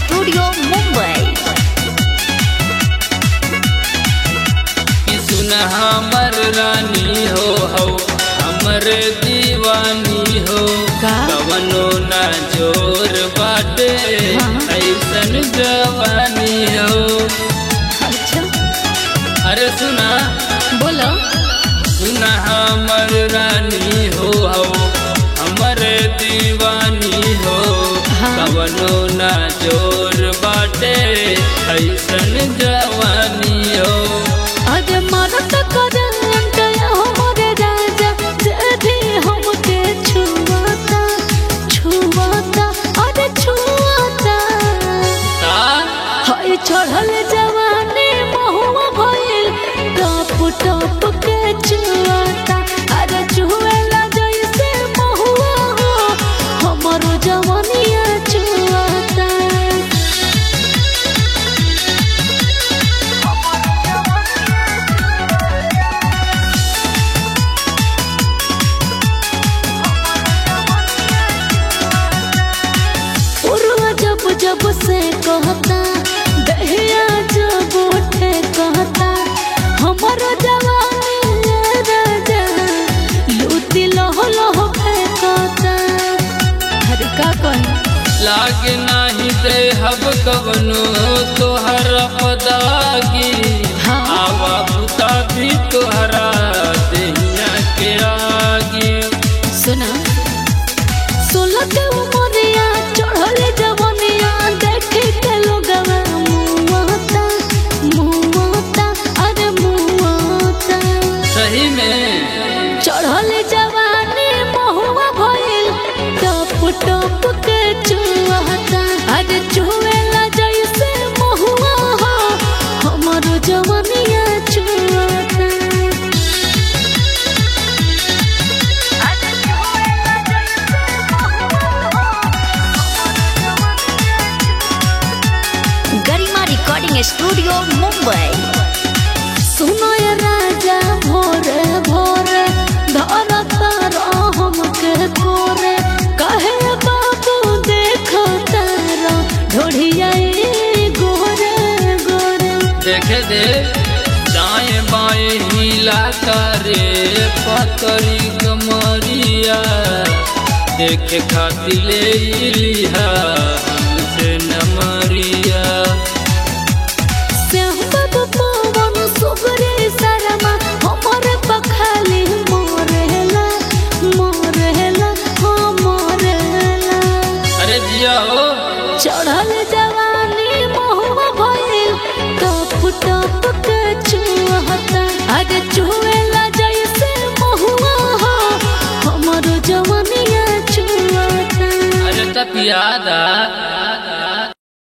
Studio Mumbai कि सुन हमर रानी हो हो हमर दीवानी हो का? कवनो ना जोर बाटे हाँ। ऐसन जवानी हो अच्छा अरे सुना बोलो सुन हमर रानी हो हो हमर दीवानी हो हाँ। कवनो ना जोर बाटे ऐसन जवानी हो अरे मरत करंट हमरे राजा जदी हमके छुआता छुआता अरे छुआता ता हाय चढ़ल जवानी महुआ भइल टप टप के छुआता अरे छुएला जैसे महुआ हो हमरो जवानिया छुआता उरुआ जब जब से कहता दहिया जब उठे कहता हमर जवानी ये राजा लूटी लहो लहो फेंकता हर का कही लागे नाही दे हब कवनो तोहर पदागी हाँ। आवा पुता भी तोहरा देहिया के आगी सुना सोलह के उमरिया चढ़ल जवनिया देखे के लोगवा मुआता मुआता अरे मुआता सही में चढ़ल जवानी महुआ भइल टप टप के चुआता अरे चुएला जैसे महुआ हो हमरो जवानिया चुआता गरिमा रिकॉर्डिंग स्टूडियो मुंबई सुनो ये राजा भोरे भोरे धरत हमके कोरे कहे बाबू देखो तारा ढोढ़िया गोरे गोरे देखे दे दाएं बाएं हिला करे पतरी कमरिया देखे खातिर ले लिहा हमसे नमरिया श्याम बाबू पवन सुगरे शर्मा हमरे पखाली मोरेला मोरेला हो मोरेला अरे जिया हो चढ़ल जवानी महुआ भइल टप टप के चुहता अरे चुएला जैसे महुआ हो हमरो जवानिया चुहता अरे तपियादा